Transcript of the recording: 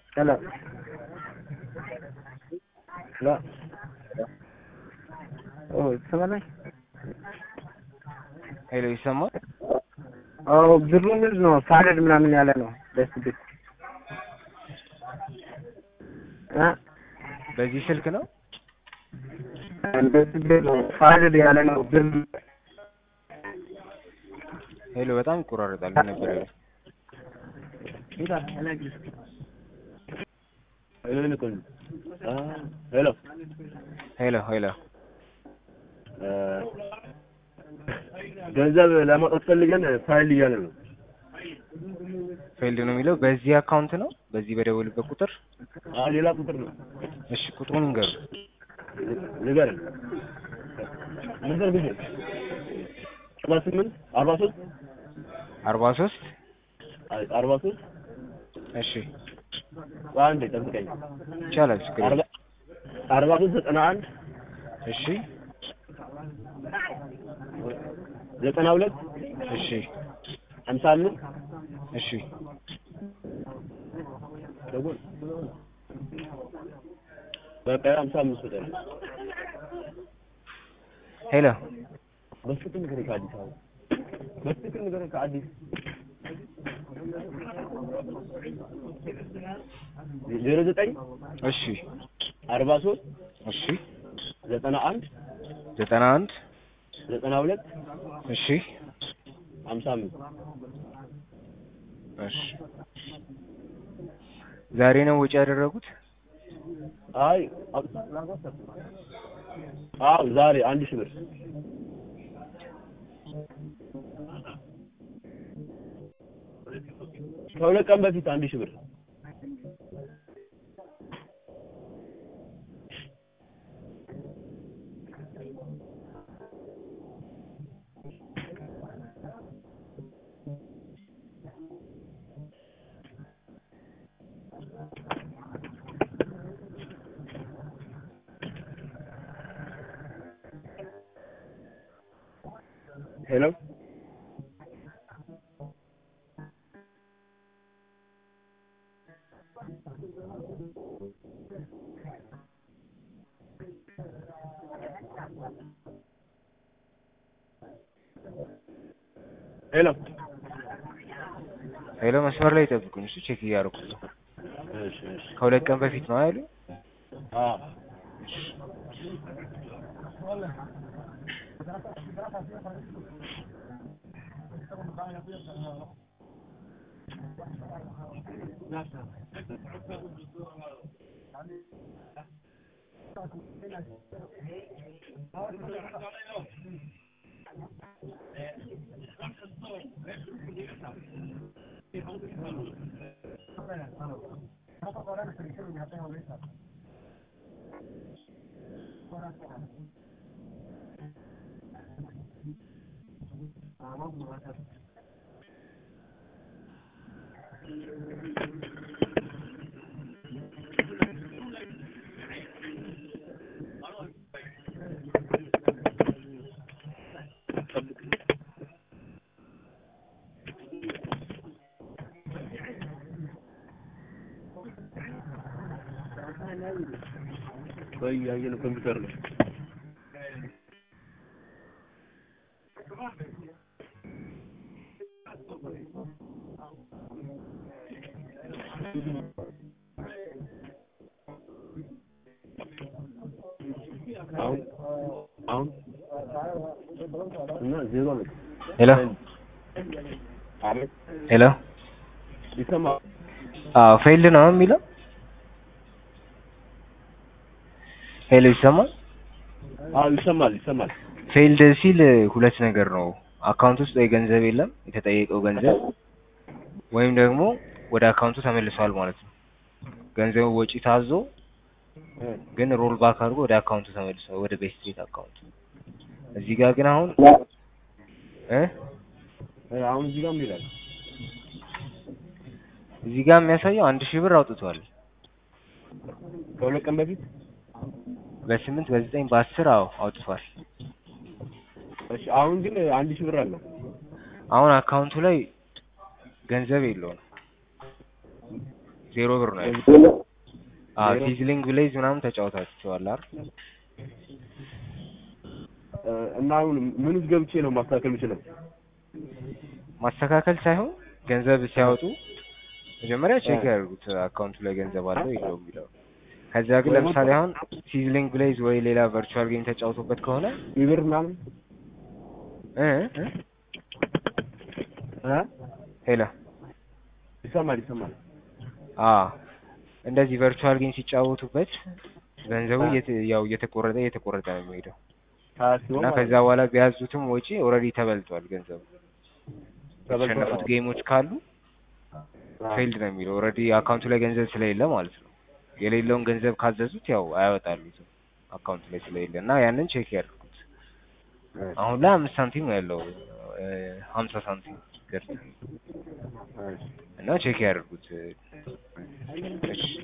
ሄሎ ሄሎ ኦ ትሰማለህ? ሄሎ ይሰማል? አዎ ብሩ ምንድን ነው ፋይል ምናምን ያለ ነው ደስ ቢል እ በዚህ ስልክ ነው? ደስ ቢል ነው ፋይል ያለ ነው ብር ሄሎ በጣም ይቆራረጣል። ምን ነበር ያለው? ሄሎ ሄሎ ሄሎ ገንዘብ ለማውጣት ፈልገን ፋይል እያለ ነው። ፌልድ ነው የሚለው በዚህ አካውንት ነው? በዚህ በደወልበት ቁጥር? አዎ ሌላ ቁጥር ነው። እሺ ቁጥሩን እንገሩ። ንገረን። ንገር ጊዜ አርባ ስምንት አርባ ሶስት አርባ ሶስት አርባ ሶስት እሺ አንዴ ጠብቀኝ። ይቻላል ችግር የለም። አርባ አርባ ሶስት ዘጠና አንድ እሺ ዘጠና ሁለት እሺ ሀምሳ አምስት እሺ ደጎል በቃ ሀምሳ አምስት ወደ ሄሎ በስትክክል ንገረኝ ከአዲስ አበባ በስትክክል ንገረኝ ከአዲስ ዜሮ ዘጠኝ እሺ አርባ ሶስት እሺ ዘጠና አንድ ዘጠና አንድ ዘጠና ሁለት እሺ ሀምሳ አምስት እሺ ዛሬ ነው ወጪ ያደረጉት? አይ አዎ ዛሬ አንድ ሺህ ብር ከሁለት ቀን በፊት አንድ ሺህ ብር ሄሎ ሄሎ ሄሎ መስመር ላይ ይጠብቁኝ። እሱ ቼክ እያደረኩት ነው። እሺ እሺ ከሁለት ቀን በፊት ነው አይሉ? አዎ ወይ ያየነው ኮምፒውተር ነው። አሁን አሁን እና ዜሮ ነው። ሄሎ አቤት ሄሎ ይሰማል። አዎ ፌልድ ነው የሚለው? ሄሎ ይሰማል? አዎ ይሰማል ይሰማል። ፌልድ ሲል ሁለት ነገር ነው። አካውንት ውስጥ ወይ ገንዘብ የለም የተጠየቀው ገንዘብ ወይም ደግሞ ወደ አካውንቱ ተመልሷል ማለት ነው። ገንዘቡ ወጪ ታዞ ግን ሮል ባክ አድርጎ ወደ አካውንቱ ተመልሷል፣ ወደ ቤት ስትሪት አካውንቱ። እዚህ ጋር ግን አሁን እ አሁን እዚህ ጋር ምን ይላል? እዚህ ጋር የሚያሳየው አንድ ሺህ ብር አውጥቷል። ከሁለት ቀን በፊት በስምንት በዘጠኝ በአስር አዎ አውጥቷል። እሺ አሁን ግን አንድ ሺህ ብር አለው። አሁን አካውንቱ ላይ ገንዘብ የለውም። ዜሮ ብር ነው ያለው። አዎ ዜሮ? ሲዝሊንግ ብሌዝ ምናምን ተጫውታችኋል አይደል? እ፣ እና አሁን ምን ውስጥ ገብቼ ነው ማስተካከል የምችለው? ማስተካከል ሳይሆን ገንዘብ ሲያወጡ መጀመሪያ ቼክ እ። ያደርጉት አካውንቱ ላይ ገንዘብ አለው የለውም የሚለው። ከዚያ ግን ወይ ለምሳሌ ወጣ- አሁን ሲዝሊንግ ብሌዝ ወይ ሌላ ቨርቹዋል ጌም ተጫውቶበት ከሆነ ዊብር ምናምን እ እ እ? ሄሎ ይሰማል ይሰማል። አ እንደዚህ ቨርቹዋል ጌም ሲጫወቱበት ገንዘቡ አ። እየተ- ያው እየተቆረጠ እየተቆረጠ ነው የሚሄደው ታስቦ እና ማለት ከዛ ነው። በኋላ ቢያዙትም ወጪ ኦልሬዲ ተበልቷል ገንዘቡ። ተበልቷል የተሸነፉት ማለት ጌሞች ካሉ አ። ፌልድ ነው የሚለው ኦልሬዲ አካውንቱ ላይ ገንዘብ ስለሌለ ማለት ነው። የሌለውን ገንዘብ ካዘዙት ያው አያወጣሉትም አካውንቱ ላይ ስለሌለ እና ያንን ቼክ ያድርጉት። አሁን ላይ አምስት ሳንቲም ነው ያለው እ፣ ሀምሳ ሳንቲም ገርት እሺ። እና ቼክ ያድርጉት። እሺ